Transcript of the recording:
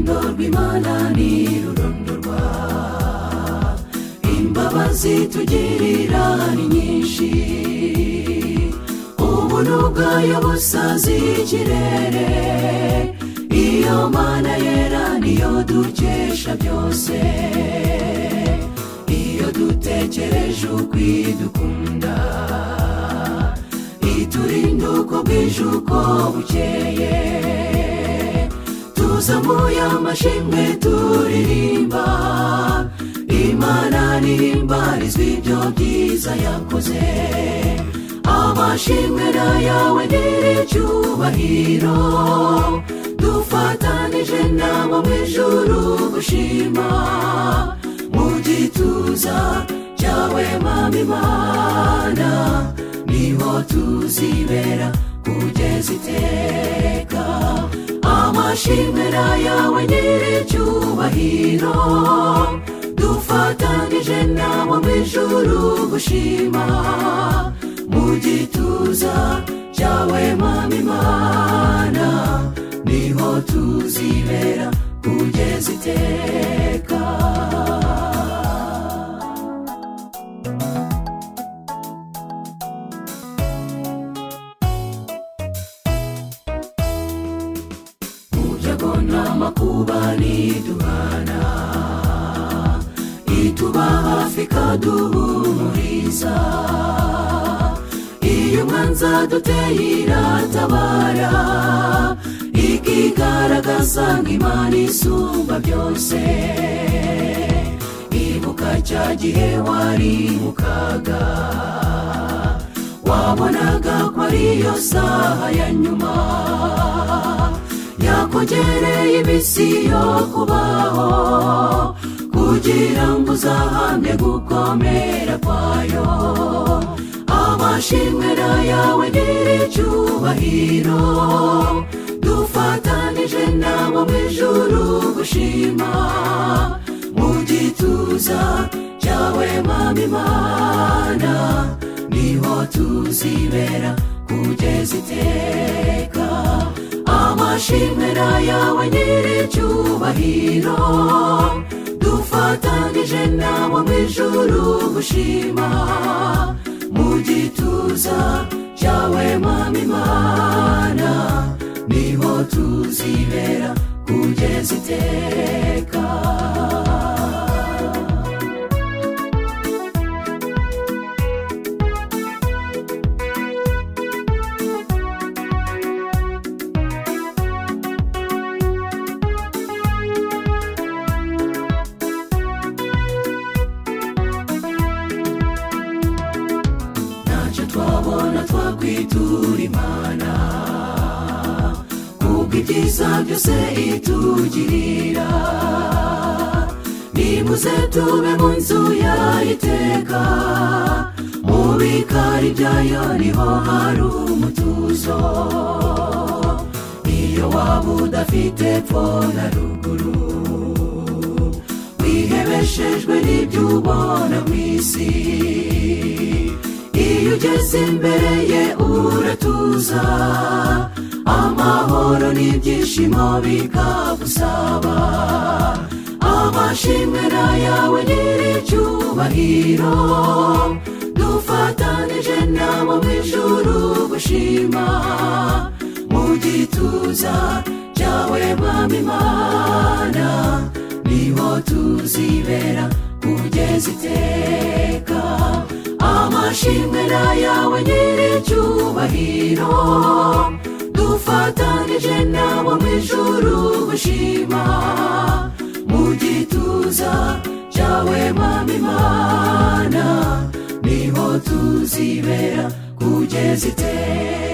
rw'imana ni rurondorwa imbabazi tugirira ni nyinshi ubu ni ubwayo busazi y'ikirere iyo mana yera niyo dukesha byose iyo dutekereje ukwidukunda iturinda uko bwije uko bukeye tuzamuye amashimwe turirimba imana ntihimbarizwa ibyo byiza yakoze amashimwe na yawe icyubahiro dufatanije nama mu ijuru gushima mu gituza cyawe mama imana niho tuzibera kugeza iteka amashimwe na yawe nyir'icyubahiro dufatanije nama mu ijuru gushima mu gituza cyawe mama imana niho tuzibera kugeza iteka mu byago n'amakuba ntiduhana ituba hafi ikaduhumuriza iyo umwanza duteye iratabara ikigaragaza nk'imana isumba byose ibuka cya gihe wari mu kaga wabonaga ko ariyo saha ya nyuma yakongereye iminsi yo kubaho kugira ngo uzahamye gukomera kwayo amashimwe na yawe nyir'icyubahiro dufatanije nama mu ijuru gushima mu gituza cyawe mama imana niho tuzibera kugeza iteka amashimwe na yawe nyir'icyubahiro dufatanije nama mu ijuru gushima mu gituza cyawe mama imana niho tuzibera kugeza iteka ntacyo twabona twakwitura imana kubwo ibyiza byose itugirira nimuze tube mu nzu yayiteka mu bikari byayo niho hari umutuzo iyo waba udafite pfo na ruguru wihebeshejwe n'ibyo ubona mu isi iyo ugeze imbere ye uratuza amahoro n'ibyishimo bikagusaba amashimwe na yawe nyir'icyubahiro dufatanije nama mu ijuru gushima mu gituza cyawe mama imana niho tuzibera kugeza iteka amashimwe na yawe nyir'icyubahiro dufatanije nama mu ijuru gushima mu gituza cyawe mama imana niho tuzibera kugeza iteka